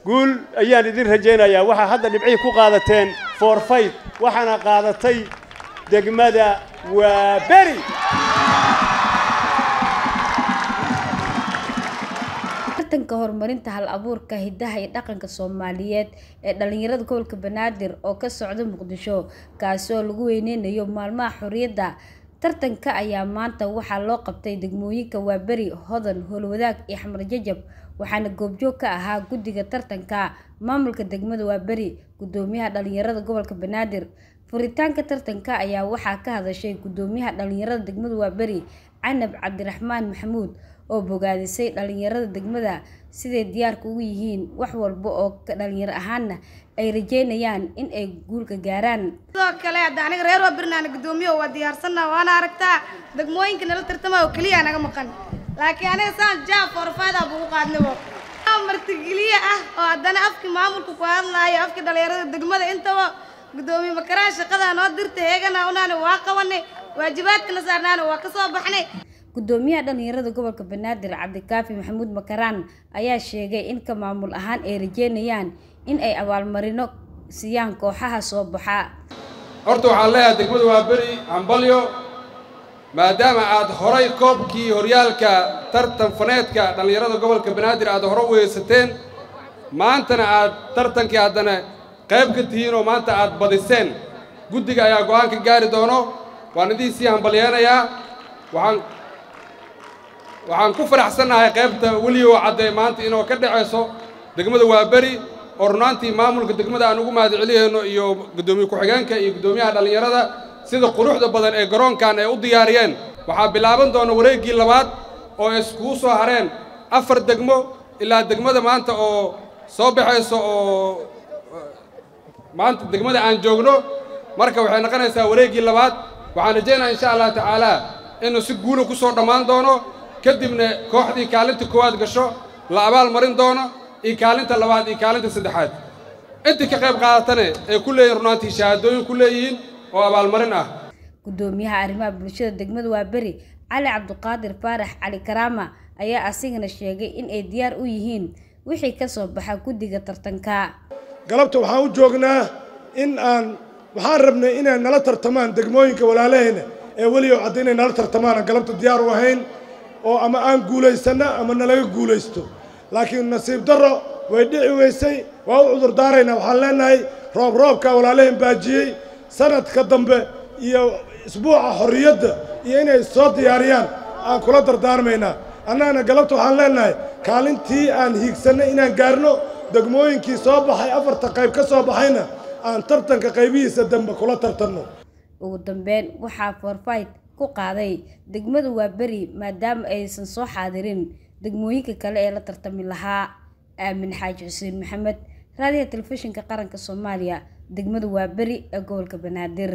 guul ayaan idin rajaynayaa waxaa hadda dhibcihii ku qaadateen forfayt waxaana qaadatay degmada waa beri tartanka horumarinta hal abuurka hidaha iyo dhaqanka soomaaliyeed ee dhalinyarada gobolka banaadir oo ka socda muqdisho kaasi oo lagu weyneynayo maalmaha xorriyadda tartanka ayaa maanta waxaa loo qabtay degmooyinka waaberi hodan howlwadaag iyo xamar jajab waxaana goobjoog ka ahaa guddiga tartanka maamulka degmada waaberi gudoomiyaha dhalinyarada gobolka banaadir furitaanka tartanka ayaa waxaa ka hadashay gudoomiyaha dhalinyarada degmada waaberi canab cabdiraxmaan maxamuud oo bogaadisay dhalinyarada degmada siday diyaarka ugu yihiin wax walba oo dhalinyaro ahaanna ay rajeynayaan in ay guulka gaaraan sidoo kale hadda aniga reer waa birnaana guddoomiye waa diyaarsanna waana aragtaa degmooyinka nala tartama oo keliya naga maqan laakiin aniga saan jaa forfaadaa bugu qaadnibo martigeliye ah oo haddana afkii maamulka ku hadlaayo afkii dhalinyarada degmada intaba guddoomiye makaraan shaqadaa noo dirta heegana unaana waa qabanay waajibaadkana saarnaana waa ka soo baxnay gudoomiyaha dhalinyarada gobolka banaadir cabdikaafi maxamuud makaraan ayaa sheegay in ka maamul ahaan ay rajeynayaan in ay abaalmarino siiyaan kooxaha soo baxa horta waxaan leeyahay degmada waa beri hambalyo maadaama aad horay koobkii horyaalka tartan faneedka dhallinyarada gobolka banaadir aad hore weysateen maantana aad tartankii haddana qayb ka tihiin oo maanta aad badiseen guddiga ayaa go'aan ka gaari doono waan idiin sii hambalyeenayaa waxaan waxaan ku faraxsannahay qaybta weliyo cadde maanta inoo ka dhacayso degmada waaberi oo runaantii maamulka degmada aan ugu mahad celiyayno iyo guddoomiye ku-xigeenka iyo guddoomiyaha dhallinyarada sida quruxda badan ee garoonkan ay u diyaariyeen waxaa bilaaban doona wareeggii labaad oo iskugu soo hareen afar degmo ilaa degmada maanta oo soo baxayso oo maanta degmada aan joogno marka waxay noqonaysaa wareeggii labaad waxaan rajaynaa insha allah tacaalaa inuu si guula ku soo dhammaan doono kadibna kooxdii kaalinta koowaad gasho la abaal marin doono iyo kaalinta labaad iyo kaalinta saddexaad intii ka qayb qaadatane ay ku leeyihin runaantii shahaadooyin ku leeyihiin oo abaalmarin ah gudoomiyaha arrimaha bulshada degmada waaberi cali cabdiqaadir faarax cali karaama ayaa asigana sheegay in ay diyaar u yihiin wixii ka soo baxa guddiga tartanka galabta waxaan u joognaa in aan waxaan rabnay inay nala tartamaan degmooyinka walaalahayna ee weligow cadda inay nala tartamaan aan galabta diyaar u ahayn oo ama aan guulaysanno ama nalaga guulaysto laakiin nasiib darro way dhici weysay waa u cudur daaraynaa waxaan leenahay roob roobkaa walaalahan baajiyey sanadka dambe iyo isbuuca xorriyadda iyo inay soo diyaariyaan aan kula dardaarmaynaa annagana galabta waxaan leenahay kaalintii aan hiigsannay inaan gaarno degmooyinkii soo baxay afarta qayb ka soo baxayna aan tartanka qaybihiisa dambe kula tartanno ugu dambeyn waxaa forfayt ku qaaday degmada waaberi maadaama aysan soo xaadirin degmooyinka kale ee la tartami lahaa aamin xaaji xuseen maxamed raadiyaha telefishinka qaranka soomaaliya degmada waaberi ee gobolka banaadir